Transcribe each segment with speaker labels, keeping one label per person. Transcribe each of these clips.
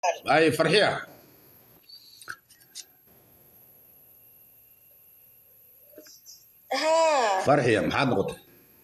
Speaker 1: ay farxiya
Speaker 2: haa
Speaker 1: farxiya maxaad noqotay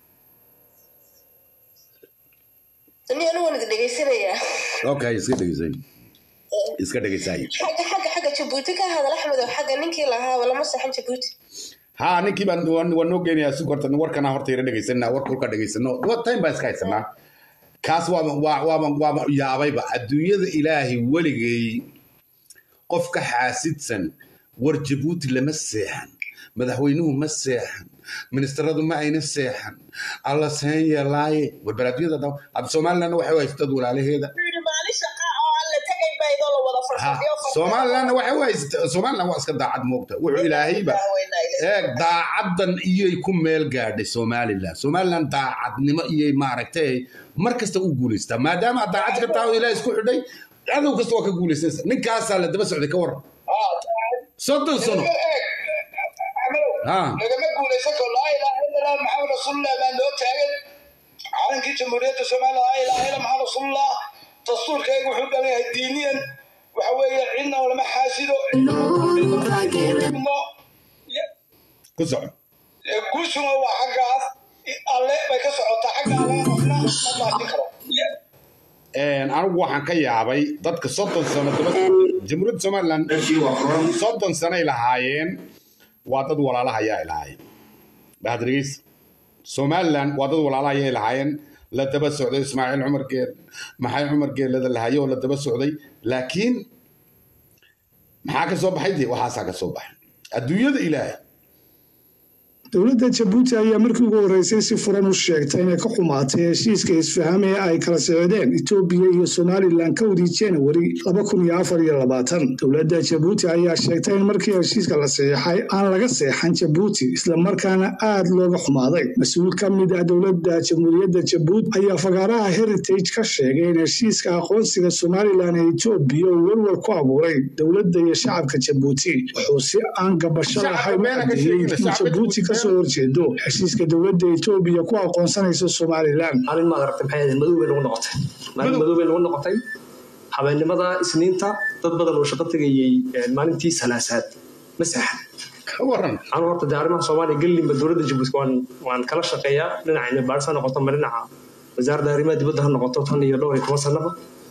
Speaker 2: ni anigu waan idin dhegaysanayaa
Speaker 1: okay iska dhegeysay iska dhegeysay
Speaker 2: xagga xagga xagga jabuuti ka hadal axmedow xagga ninkii lahaa lama saxan jabuuti
Speaker 1: haa ninkii baan waan waan noo geenayaa si horta warkana horta yara dhegeysanaa warka ulka dhegeysano wa time baan iska haysanaa kaas waaba waa waaba waaba yaabayba adduunyada ilaahay weligay qof ka xaasidsan war jabuuti lama seexan madaxweynuhu ma seexan ministeradu ma ayna seexan alla seen yeelaaye warbar adduunyada dhan hadda somalilandna waxay u haysatad walaalaheeda
Speaker 2: maalin shaqa oo aan la tegay baa idoo la wada
Speaker 1: Ha, somalilandna waxay u haysata somaliland waa iska daacad moogta wuxuu ilaahayba eeg daacaddan iyay ku meel gaadhay somaliland somaliland daacadnimo iyay maaragtay mar kasta u guulaystaa maadaama aad daacad ka tahay oo ilaah isku xidhay cadow kasta waa ka guulaysanaysa ninkaasaa la daba socday ka waran soddon sano ha
Speaker 3: lagama guulaysan karo laa ilaaha illa allah maxamed rasuulullah baa loo taagan calankii jamhuuriyadda soomaaliya laa ilaaha illa maxamed rasuulullah dastuurkayga wuxuu dhan yahay diiniyan waxa weeye cidna lama xaasido
Speaker 1: ku soco
Speaker 3: guushuna waa xaggaas alle bay ka socotaa xagga alle qofna ma maasin karo
Speaker 1: anigu waxaan ka yaabay dadka soddon sano daba jamhuuriyadda somaliland soddon sanoay lahaayeen waa dad walaalahayaa ay lahaayeen bahadrigiis somaliland waa dad walaalahayaa lahaayeen la daba socday ismaaciil cumar geel maxay cumar geelada lahaye oo la daba socday laakiin maxaa ka soo baxay dee waxaasaa ka soo baxay adduunyada ilaahay
Speaker 4: dowladda jabuuti ayaa markii ugu horreysay si furan u sheegtay inay ka xumaatay heshiiska isfaham ee ay kala socdeen etoobiya iyo somalilan kowdii januari dowladda jabuuti ayaa sheegtay in markii heshiiska la saxiixay aan laga seexan jabuuti islamarkaana aad looga xumaaday mas-uul ka mid ah dowladda jamhuuriyadda jabuuti ayaa fagaaraha heritage ka sheegay in heshiiska aqoonsiga somalilan ee etoobiya uu welwel ku abuuray dowladda iyo shacabka jabuuti wuxuu si aan gabasho lahayn u cadeeyey in jabuuti kasoo horjeedo heshiiska dowladda etoobiya ku aqoonsanaysa somalilan
Speaker 5: maalin maad aragtay maxay ahayd madow bay nagu noqotay maalin madow bay nagu noqotay habeennimada isniinta dad badan oo shaqo tegayey maalintii salaasaad ma seexan
Speaker 1: ka waran
Speaker 5: anu horta dee arrimaha soomaaliya gellinba dowladda jabuuti waan waan kala shaqeeyaa dhinaca cilmibaaris ha noqoto ma dhinaca wasaaradda arrimaha dibadda ha noqoto tan iyo dhowr iyo toban sanaba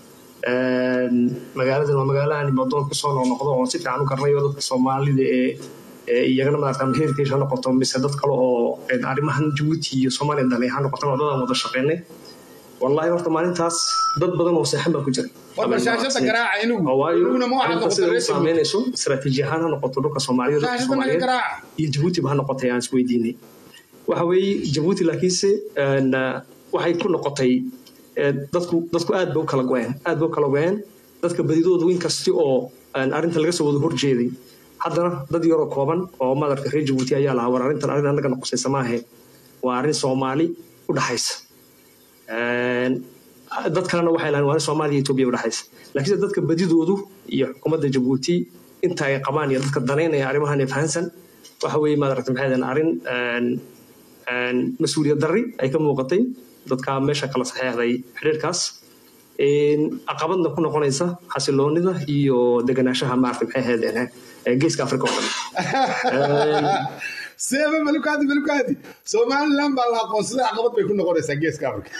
Speaker 5: magaaladan waa magaalo aan imadoon kusoo noqnoqdo oo si fiican u garanayo dadka soomaalida ee iyagana maarata heritage ha noqoto mise dad kale oo arrimahan jabuuti iyo soomaaliya dhalay ha noqoto waa dadaan wada shaqeynay wallahi horta maalintaas dad badan oo seexan baa ku jira
Speaker 1: warba shaashada garaaca inugu
Speaker 5: waayo
Speaker 1: inuguna ma waxaad
Speaker 5: arrinta
Speaker 1: noqotay
Speaker 5: sida u
Speaker 1: reer Jabuuti.
Speaker 5: saameynayso istaraatiiji ahaan ha noqoto dhulka soomaaliyeed dhulka
Speaker 1: shaashada naga
Speaker 5: soomaaliyeed
Speaker 1: garaaca
Speaker 5: iyo jabuutiba ha noqotay aan isweydiinay waxa weeye jabuuti laakiinse een, ah, waxay ku noqotay eh, dadku dadku aad bay u kala go'een aad bay u kala go'een dadka badidoodu in kasti oo een, arrinta laga soo wada horjeeday haddana dad yaroo kooban oo madarka reer jabuuti ayaa lahaa war arrintan arrin annaga noqosaysa maahe waa arrin soomaali u dhaxaysa Een, dad kalena waxay lahayn waa arrin soomaaliya iyo etoobiya u dhaxaysa laakiinse dadka badidoodu iyo xukuumadda jabuuti inta ay qabaan iyo dadka danaynaya arrimahan ee fahansan waxa weeye maad aragtay maxay ahaydeen arrin een, een, mas-uuliyad darri ay ka muuqatay dadka meesha kala saxeexday xidhiirkaas een, caqabadna ku noqonaysa xasiloonida iyo deganaanshaha maaragtay maxay ahaydeen eh, geeska afrika oo dhan
Speaker 1: seeba malukaadi malukaadi somaliland baa la aqoonsaday caqabad bay ku noqonaysaa geeska afrika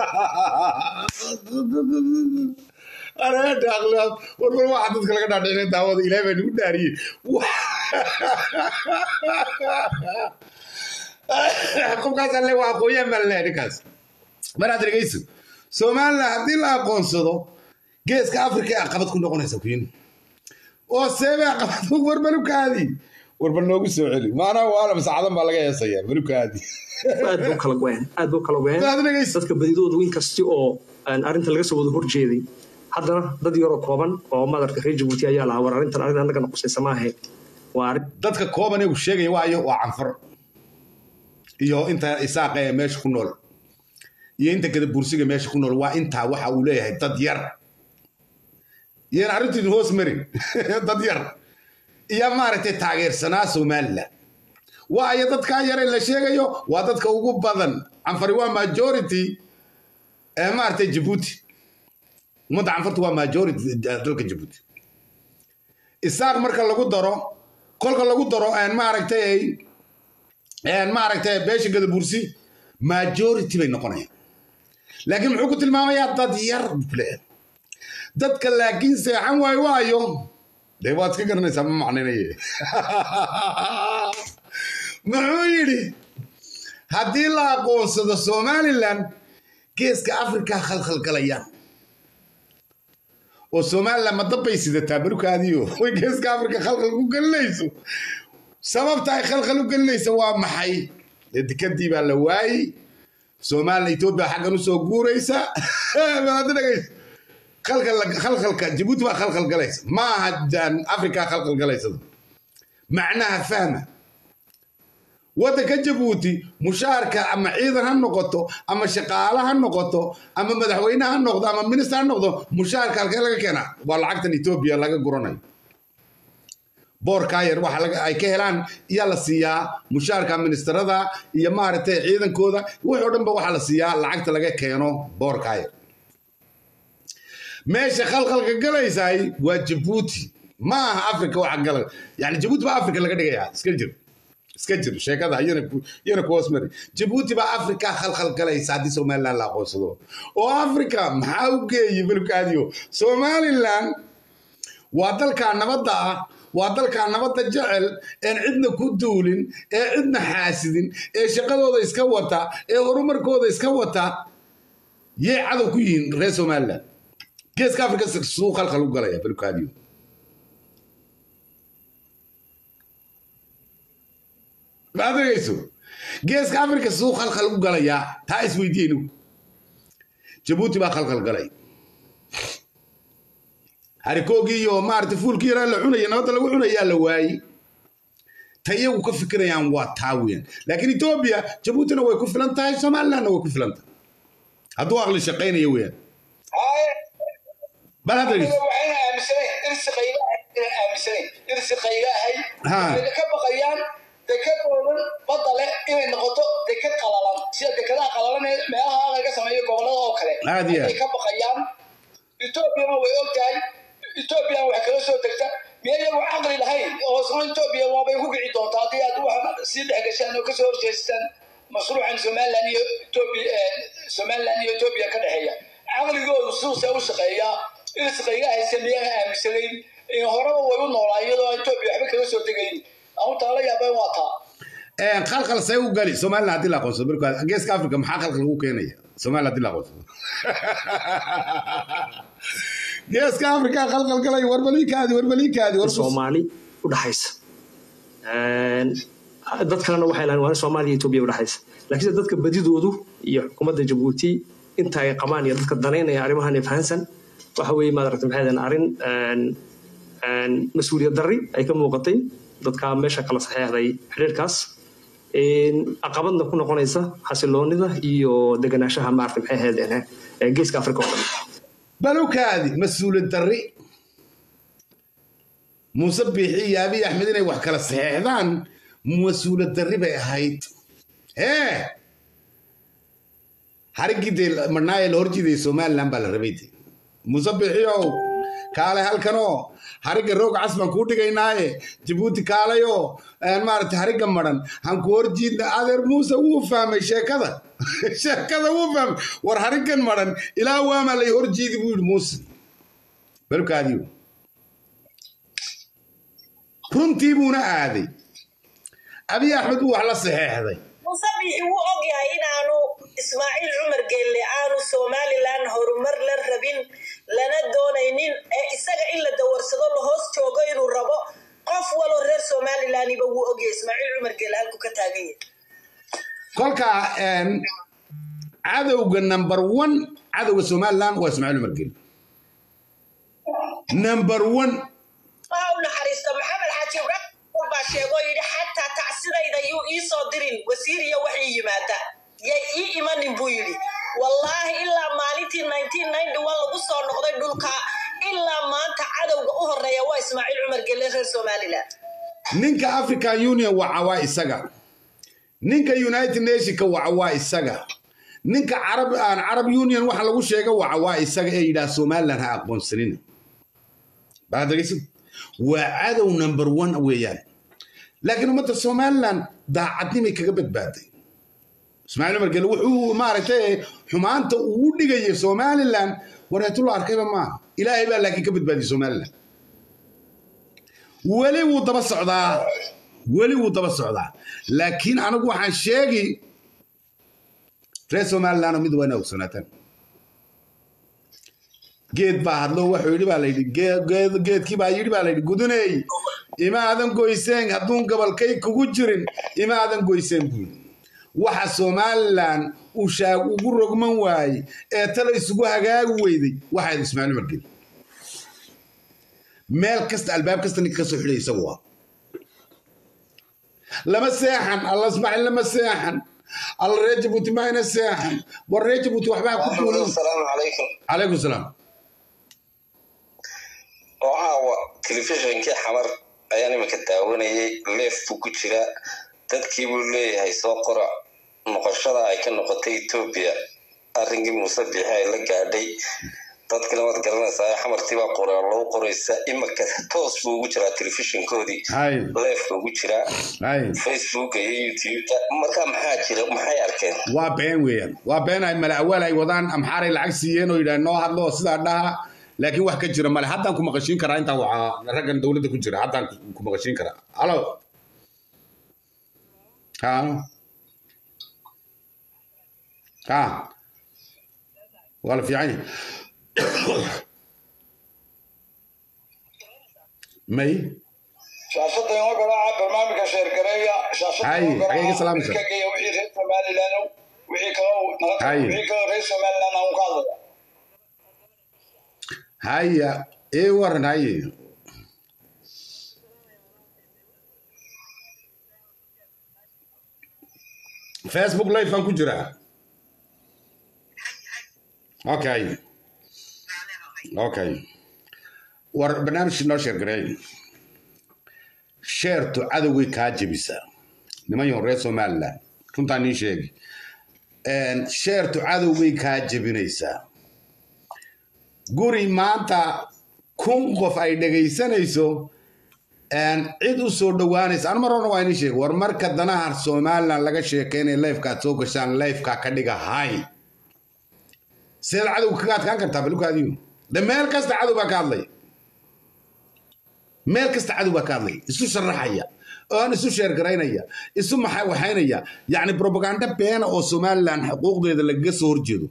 Speaker 1: areeta aqlaab warwar waxa dadka laga dhaadhicinay daawada ilaahay baa nagu dhaariyey qofkaas alle waa aqoonyaan baa laleeyahay ninkaas maraad dhegeyso somaliland haddii la aqoonsado geeska afrika ee caqabad ku noqonaysa kuyin oo seebe caqabad war malukaadi warba noogu soo celi maanaa waala masaacadan baa laga heesayaa malukaadi
Speaker 5: aad buu kala go'een aad buu kala go'een
Speaker 1: Daad dhegeyso.
Speaker 5: dadka badidoodu in kasti oo aan arrinta laga soo wada horjeeday haddana dad yaroo kooban oo madarka reer jabuuti ayaa lahaa war arrintan arrin annaga noqosaysa maahe waa arrin
Speaker 1: dadka kooban ee uu sheegaya waayo waa canfar iyo inta isaaqa ee meesha ku nool iyo inta gada bursiga meesha ku nool waa intaa waxa uu leeyahay dad yar iyan arrintiidu hoos marin dad yar iyo maaragtay taageersanaa somaliland waayo dadkaa yare la sheegayo waa dadka ugu badan canfari waa majority ee maaragtay jabuuti ummadda canfarta waa majority dalka jabuuti isaaq marka lagu daro kolka lagu daro maaragtay maaragtay beesha gadabursi majority bay noqonayaan laakiin muxuu ku tilmaamayaa dad yar bule dadka laakiin seexan waayo waayo dee waad iska garanaysaa ma macnaynaye muxuu yidhi haddii la aqoonsado somalilan geeska afrika khalkhalgalayaan oo somalilan ma dabbay sidataa barukaadiyo way geeska afrika khalkhal ku gelinayso sababta ay khalkhal u gelinaysa waa maxay dee dekadii baa la waayey somalilan etoobiya xaggan usoo guuraysa dhegaysa khalkhalka jabuuti baa khalkhal galaysa ma aha afrika khalkhal galaysada macnaha fahma waddanka jabuuti mushaarka ama ciidan ha noqoto ama shaqaale ha noqoto ama madaxweyne ha noqdo ama minister ha noqdo mushaarka halkee laga keenaa waa lacagtan etoobiya laga guranayo boorkaa yar waxa ay ka helaan iyaa la siiyaa mushaarka ministerada iyo maaragtay ciidankooda wuxoo dhan ba waxaa la siiyaa lacagta laga keeno boorkaa yar meesha khalkhalka galaysaay waa jabuuti ma aha africa waxa gala yani jabuuti baa africa laga dhigayaa iska jir iska jir sheekada yana ku hoos mari jabuuti baa africa khalkhal galaysa haddii somaliland la aqoonsado oo africa maxaa u geeyey balkaadiyo somaliland waa dalkaa nabadda ah waa dalkaa nabadda jecel een cidna ku duulin ee cidna xaasidin ee shaqadooda iska wata ee horumarkooda iska wata yay cadow ku yihiin reer somaliland geeska africa suu khalkhal u galaya balkaadiyo ma adeegayso geeska africa suu khalkhal u galayaa taa isweydiinu jabuuti baa khalkhal galay harikoogii iyo maarata fuulkii yaraa la cunaya nabadda lagu cunayaa la waayey ta iyagu ka fikirayaan waa taa weeyaan laakiin etoobiya jabuutina way ku filan tahay somalilandna way ku filan tahay hadduu aqli shaqaynaya weeyaan bal hadda dhegeyso
Speaker 3: waxayna aaminsanayn irsiqayga aaminsanayn irsiqayga ahay
Speaker 1: Ha.
Speaker 3: waxayna ka baqayaan dekadoodan badda leh inay noqoto dekad qalalan sida dekadaha qalalan ee meelaha laga sameeyo gobollada oo kale
Speaker 1: Aad iyo aad.
Speaker 3: ayay ka baqayaan etoobiyana way og tahay etoobiyana wax kala soo degta miya iyagu caqli lahayn oo isna etoobiya waabay ku kici doontaa haddii aad wax sii dhex gashaan oo kasoo horjeestaan mashruucan somaliland iyo etoobiya somaliland iyo etoobiya ka dhexeeya caqligoodu siduusa u shaqeeyaa irsiqayga haysa miyaan aaminsanayn in horeba way u noolaa iyadoo aan etoobiya waxba kala soo degayn auntaa la yaabeen waa taa
Speaker 1: khalkhal see u gali somaliland haddii la aqoonsado markaa geeska africa maxaa khalkhal lagu keenaya somaliland haddii la aqoonsado geeska africa khalkhal galay warbaliikaadi warbaliikaadi war
Speaker 5: soomaali u dhaxaysa dad kalena waxay lahayn waa soomaaliya iyo etoobiya u dhaxaysa laakiinse dadka badidoodu iyo xukuumadda jabuuti inta ay qabaan iyo dadka danaynaya arrimahan ee fahansan waxa weeye maaragta maxay ahayn arrin mas-uuliyad darri ay ka muuqatay dadka meesha kala saxeexday xiriirkaas caqabadna ku noqonaysa xasiloonida iyo deganaanshaha maaragta maxay ahayd ee geeska afrika oo dhan
Speaker 1: balukaadi mas-uuliyad darri muuse biixi iyo abiy axmed inay wax kala saxeexdaan mas-uuliyad darri bay ahayd hee hariggii dee marnaaye la horjiidaya somaliland baa la rabay de muuse biixiow kaale halkanoo harigga roog cas baan kuu dhigaynaaye jabuuti kaalayo maaragtay harigga maran han ku horjiidna adeer muuse wuu fahmay sheekada sheekada wuu fahmay war hariggan maran ilaa waamaa lay horjiidi buu yidhi muuse balkaadiyo runtii buuna aaday abiy axmed buu wax la saxeexday
Speaker 6: musabixi wuu og yahay inaanu ismaaciil cumar geelle aanu somalilan horumar la rabin lana doonaynin ee isaga in la dawarsado la hoos joogo inuu rabo qof waloo reer somalilanba wuu ogyahay ismaaciil cumar geelle halku ka taagan yahay
Speaker 1: kolkaa cadowga number one cadowga somaliland waa ismaaciil cumar geli number one
Speaker 6: waxa u naxariista maxamed xaaji ibraahim baa sheegoo yidhi xataa tacsidayda yuu ii soo dirin wasiir iyo wax ii yimaada yay ii imanin buu yidhi wallaahi ilaa maalintii lagu soo noqday dhulka ilaa maanta cadowga u horeeya waa ismaaciil cumar gelle reer somalilan
Speaker 1: ninka african union waca waa isaga ninka united nationka waca waa isaga ninka carab aan carab union waxa lagu sheega waca waa isaga ee yidhaah somaliland ha aqoonsanina baad dhegeysan waa cadow number one weeyaan laakiin ummadda somaliland daacadnimay kaga badbaaday ismaaciil umar gele wuxuu maaragtay xumaanta uu dhigayay somaliland wareetulo arkayba maaha ilaahay baa laakiin ka badbaadiyey somaliland weli wuu daba socdaa weli wuu daba socdaa laakiin anigu waxaan sheegi reer somaliland mid waa ina ogsoonaataan geed baa hadlo wuxuu yidhi baa layidhi geedkii baa yidhi baa layidhi guduney ima aadan goyseen hadduun gobolkay kugu jirin ima aadan goyseen buu yidhi waxa somaliland uu shaag ugu rogman waayey ee tala isugu hagaagi weyday waxayd ismaaciil umar geli meel kasta albaab kasta ninka ka soo xidhay isagu ah lama seexan alla ismaaciil lama seexan alla reer jabuuti maayna seexan war reer jabuuti waxbaa ku duulin
Speaker 7: asalaamu calaykum
Speaker 1: calaykum salaam
Speaker 7: oo caawa telefishinkii xamar ayaan iminka daawanayay leef buu ku jiraa dadkii buu leeyahay soo qora noqoshada ay ka noqotay etoobiya arrinkii muuse biixi ay la gaadhay dadkina waad garanaysaa xamartii baa qora lagu qoraysa iminka toos buu ugu jiraa telefishinkoodii
Speaker 1: hay
Speaker 7: leefka ugu jiraa
Speaker 1: hay
Speaker 7: facebooka iyo youtubeka marka maxaa jira maxay arkeen
Speaker 1: waa been weeyaan waa been ay mala awaal ay wadaan amxaaray lacag siiyeen oo yidhaah noo hadlo oo sidaa dhaha laakiin wax ka jira male haddaan ku maqashiin karaa intaa waxaa raggan dowladda ku jira haddaan ku maqashiin karaa halo ha ha waa la fiican yahay may
Speaker 3: shaashada inoo garaaca barnaamijka sheergareeya shaashada
Speaker 1: Hay,
Speaker 3: inoo garaaca,
Speaker 1: xagee ka salaamaysa?
Speaker 3: wixii ka geeya wixii reer somaliland wixii kaloo naga
Speaker 1: Hay.
Speaker 3: wixii kaloo reer somaliland aan ka hadlaya
Speaker 1: haya ee waran haye facebook live baan ku jiraa okay okay war barnaamijkii noo sheer gareey sheertu cadowgay kaa jebisaa niman yahoon reer somaliland runtaa nii sheegi sheertu cadowgay kaa jebinaysaa guri maanta kun qof ay dhegaysanayso cid u soo dhowaanaysa an mar horna waa inii sheeg war marka danaha somaliland laga sheekeynaya lifekaad soo gashaan lifeka ka dhiga hay sidaad cadowga kaga adkaan kartaa balukaadiyo de meel kasta cadow baa ka hadlaya meel kasta cadow baa ka hadlaya isu sharaxaya oon isu sheergaraynaya isu maxa waxaynaya yacni propaganda beena oo somaliland xuquuqdeeda lagaga soo horjeedo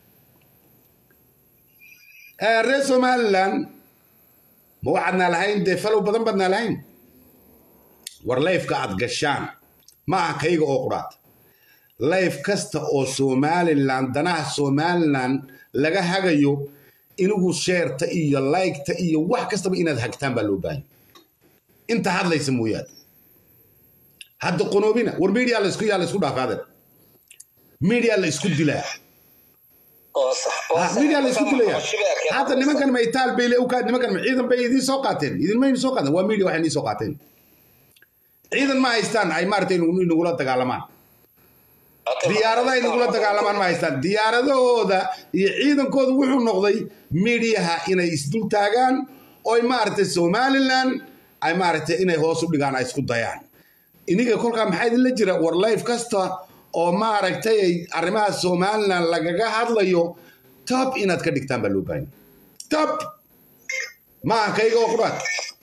Speaker 1: reer somaliland ma waxaadnaa lahayn dee falow badan baadnaa lahayn war layfka aad gashaan ma aha kayga oo quraad layf kasta oo somaliland danaha somaliland laga hagayo inigu sheerta iyo laygta iyo wax kastaba inaad hagtaan baa loo baahan inta hadlaysa mooyaane hadda qonoobina war media laysku yaa laysku dhaafaaden media la isku dilaa
Speaker 7: oo sax oo
Speaker 1: Ah,
Speaker 7: sax-
Speaker 1: media la isku
Speaker 7: marka
Speaker 1: dilaya
Speaker 7: noqoshada ay arkeen.
Speaker 1: hadda nimankan ma itaal bay le ukaa nimankan ma ciidan bay idiin soo qaateen idinma idin soo qaateen waa media waxay idiin soo qaateen ciidan ma haystaan ay maaragtay inagu- inagula dagaalamaan
Speaker 7: Hadda-
Speaker 1: diyaaradaha inagula dagaalamaan ma haystaan diyaaradahooda iyo ciidankooda wuxuu noqday mediaha inay isdul taagaan oy maaragtay somaliland ay maaragtay inay hoos u dhigaan ay isku dayaan iniga kolkaa maxaa idinla jira war life kasta oo maaragtay ay arrimaha somaliland lagaga hadlayo top inaad ka dhigtaan baa loo baahan top maaha kayga oo quraad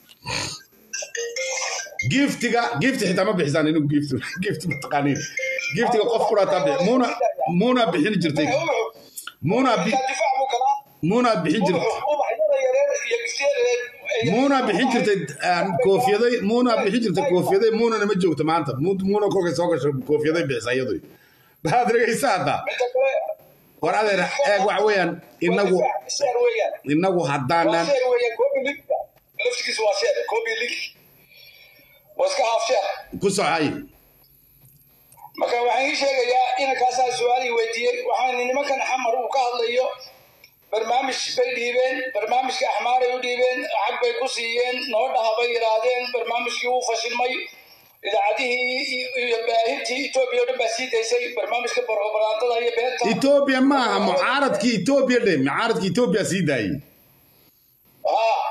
Speaker 1: giftiga gifti xitaa ma bixisaan inigu gift gift mataqaaniin giftiga qof quraataa bixi muuna muuna bixin jirtay muuna bi
Speaker 3: Marka difaac buu galaa
Speaker 1: muuna bixin jirtay
Speaker 3: ubax- ubaxyada yareer iyo giftyada yareer-
Speaker 1: muuna bixin jirtay aan koofiyaday muuna bixin jirtay koofiyaday muunana ma joogto maanta Mu- muuna kolkay soo gasho koofiyaday bixisa iyadu maxaad dhegaysa hadda
Speaker 3: Midda kale,
Speaker 1: war adeer eeg waxa weeyaan inagu
Speaker 3: difaac, sheer weeyaan.
Speaker 1: inagu
Speaker 3: Waa
Speaker 1: haddaanan
Speaker 3: sheer weeyaan, Kobe League. Laftigiisu waa sheer, Kobe League. Waa iska half sheer.
Speaker 1: ku socay
Speaker 3: marka waxaan ii sheegayaa inankaasaa su-aalii weydiiyey waxaan nimankan xamar uu ka hadlayo barnaamij bay dhiibeen barnaamijka axmaaray u dhiibeen lacag bay ku siiyeen noo dhaha bay yidhaahdeen barnaamijkii wuu fashilmay idaacadihii iyo baahintii etoobiya o dhan baa sii daysay barnaamijka borobaraandada iyo beenta
Speaker 1: etoobiya maaha mucaaradkii etoobiya dhe mucaaradkii etoobiya sii daayey
Speaker 3: haa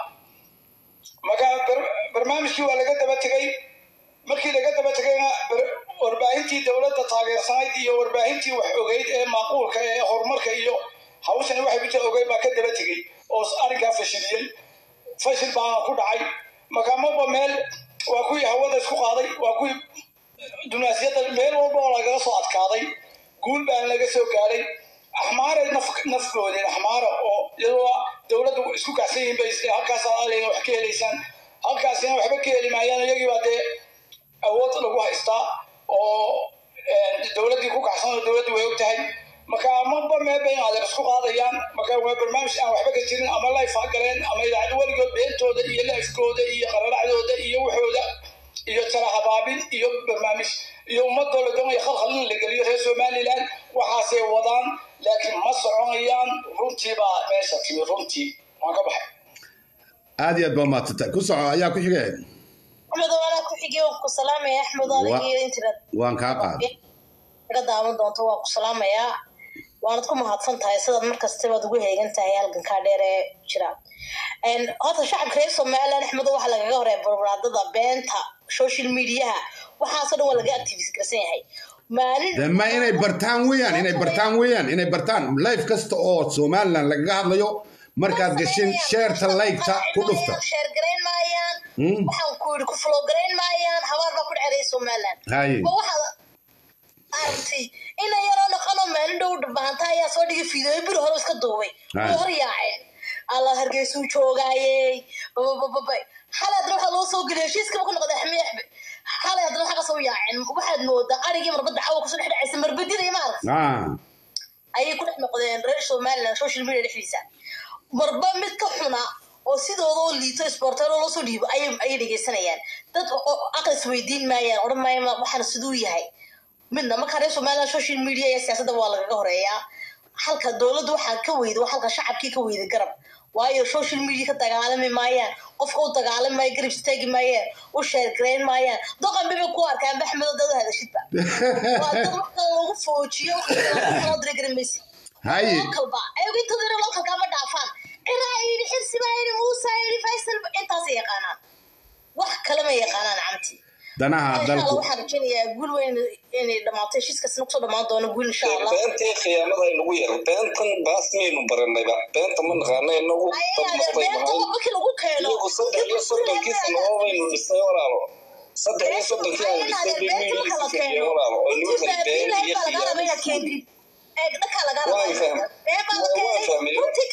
Speaker 3: marka bar- barnaamijkii waa laga daba tegey markii laga daba tegayna bar- warbaahintii dowladda taageersanayd iyo warbaahintii wax ogeyd ee maaquulka ee horumarka iyo hawshani waxay ku jira ogeyd baa ka daba tegey oo arrinkaa fashiliyey fashil baana ku dhacay marka maba meel waa kuwii hawada isku qaaday waa kuwii dunaasiyadda meel walba oo lagaga soo adkaaday guul baan laga soo gaadhay axmaaray naf nafgoodeen axmaara oo iyadoo dowladdu isku kacsan yihiin bay is- halkaas aaleyna wax ka helaysaan halkaasina waxba ka heli maayaan iyagii baa dee awood lagu haystaa oo dowladdii ku kacsan oo dowladdu way og tahay marka maba meel bay adeer isku qaadayaan marka waa barnaamij aan waxba ka jirin ama life ha galeen ama idaacad weligood beentooda iyo lifekooda iyo qararacdooda iyo waxooda iyo tala habaabin iyo barnaamij iyo ummadoo la doonaya khalkhal in la geliyo reer somaliland waxaasay wadaan laakiin ma soconayaan runtii baa meesha timi runtii waan ka baxay
Speaker 1: aad iyo aad baa umaadsantahay ku soco ayaa ku xigay
Speaker 2: axmed waana ku xigay waan ku salaamaya axmed adiga iyo intiina
Speaker 1: waan kaa qaaday
Speaker 2: iga daawan doonto waan ku salaamayaa waanad ku mahadsan tahay sidaad markastabaad ugu heegan tahay halgankaa dheer ee jira Een, horta shacabka reer somaliland axmedo waxaa lagaga horeeya barbaradada beenta social mediaha waxaasoo dhan waa laga activist garsan yahay maalin
Speaker 1: de ma inay bartaan weeyaan inay bartaan weeyaan inay bartaan life kasta oo somaliland lagaga hadlayo markaad gashin sheerta laygta ku dhufta
Speaker 2: sheer garayn maayaan
Speaker 1: Hmm.
Speaker 2: waxaan ku yidhi ku flow garayn maayaan habaar baa ku dhexeeya somaliland
Speaker 1: haye
Speaker 2: ma waxaad aragtay ina yaroo dhaqanoo maalin dhow dhabaanta ayaa soo dhigay fiidooyo biri hore iska duubay
Speaker 1: Ay.
Speaker 2: way hor yaaceen alla hargeysuu joogaayey bababababay xalay adna waxaa loo soo geliyay heshiiskaba ku noqday xmeexbe xalay adna waxaa kasoo yaaceen waxaad moodaa arigii marbadda cawa kusoo dhex dhacaysa marbadida iyo maaragta
Speaker 1: ah
Speaker 2: ayay ku dhex noqdeen reer somaliland social media dhexdiisa marba mid ka xuna oo sidooda oo liito isboorteelo loo soo dhiibo ayay ayay dhegeysanayaan dad oo aqlis weydiin maayaan odhan maayaan ma- waxaan siduu yahay midna marka reer somaliland social media iyo siyaasadda waa lagaga horeeyaa halka dowladdu waxaa ka weyda waa halka shacabkii ka weyda garab waayo social media ka dagaalami maayaan qofka u dagaalami maayo garab istaagi maayaan u sheergarayn maayaan doqan biba ku arkaan baxmedo dad u hadashidba waa dad marka lagu foojiyo kala dira garan maysid
Speaker 1: haye
Speaker 2: localba ayagu intooda yar localka ma dhaafaan ciraa yidhi xirsi baa yidhi muusa yidhi faysal ba- intaasay yaqaanaan wax kale ma yaqaanaan camti
Speaker 1: danaha
Speaker 2: insha allah
Speaker 1: dalku
Speaker 2: waxaan rajaynayaa guul weyn inay dhamaato heshiiskaasina kusoo dhamaan doono guul insha allah
Speaker 7: beentii khiyaamada inagu yar beentan baas maynu baranayba beenta ma naqaana inagu dad
Speaker 2: ayaga
Speaker 7: maqlay
Speaker 2: beenta
Speaker 7: nahay
Speaker 2: markii lagu keeno
Speaker 7: iyagu saddex iyo soddonkii sanoo baynu dhisnay walaalo saddex iyo soddonkii aan dhisnay bay miyigiisa fadhiyeen walaalo oo inagu kala been iyo khiyaamo Waan fahmay. Waan fahmay.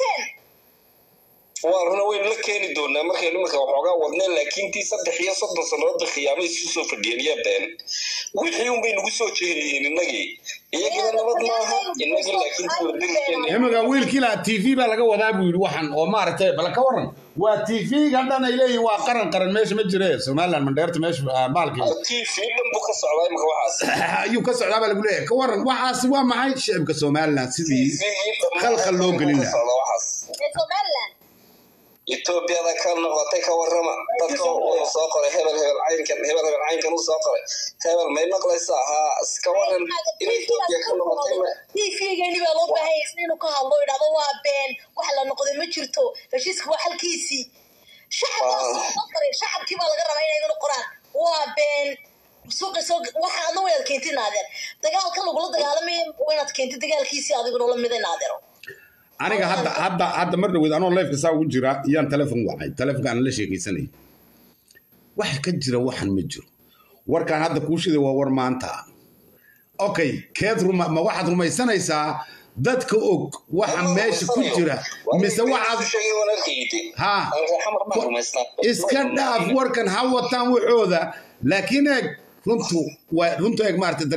Speaker 7: waa runa waynu la keeni doonaa markaynu iminka waxoogaa wadneen laakiin tii saddex iyo soddon sannadoodba khiyaamay isu soo fadhiyeen iyo been wixii unbay nagu soo jeediyeen innagii iyagina nabad maaha innagii laakiin kuwa diriskeenna
Speaker 1: iminka wiilkii lahaa t v baa laga wadaa buu yidhi waxan oo maaragtay bal ka waran waa t v-ga dhan ay leeyihin waa qaran qaran meesha ma jire somaliland mandheerta meesha ah, maalkii
Speaker 7: tv dhan buu ka socdaa iminka waxaas
Speaker 1: ayuu ka socdaa baa lagu leeyahay ka waran waxaasi waa maxay shicibka somaliland sidii khalkhal loo gelin lahaa
Speaker 7: socda waxaas etoobiyada ka noqotay ka warrama dadka uu soo qoray hebel hebel caynkan hebel hebel caynkan uu soo qoray hebel may maqlaysaa haa iska waran in etoobiya ka noqotay ma
Speaker 2: tvgani baa loo baahan yahay inuu ka hadlo idhahdo waa been wax la noqday ma jirto heshiiska waa xalkiisii shacabkaasqoray shacabkii baa laga rabaa inay idin qoraan waa been suuqi soo waxa adna waynaad keentid naadeer dagaalka lagula dagaalamaya waynaad keentid dagaalkiisii adiguna la mida naadeero
Speaker 1: aniga hadda hadda hadda mar dhaweyd anoo leefka saa ugu jira iyaan telefon wacay telefonka aan la sheekaysanay waxa ka jira waxan ma jiro warkaan hadda kuu shiday waa war maanta okay keed ruma ma waxaad rumaysanaysaa dadka og waxa meesha ku jira mise waxaad
Speaker 7: sheegay walaalkaydi
Speaker 1: ha
Speaker 7: xamar baan rumaysnaa
Speaker 1: iska dhaaf warkan ha wataan waxooda laakiin eeg runtu waa runtu eeg maaragtay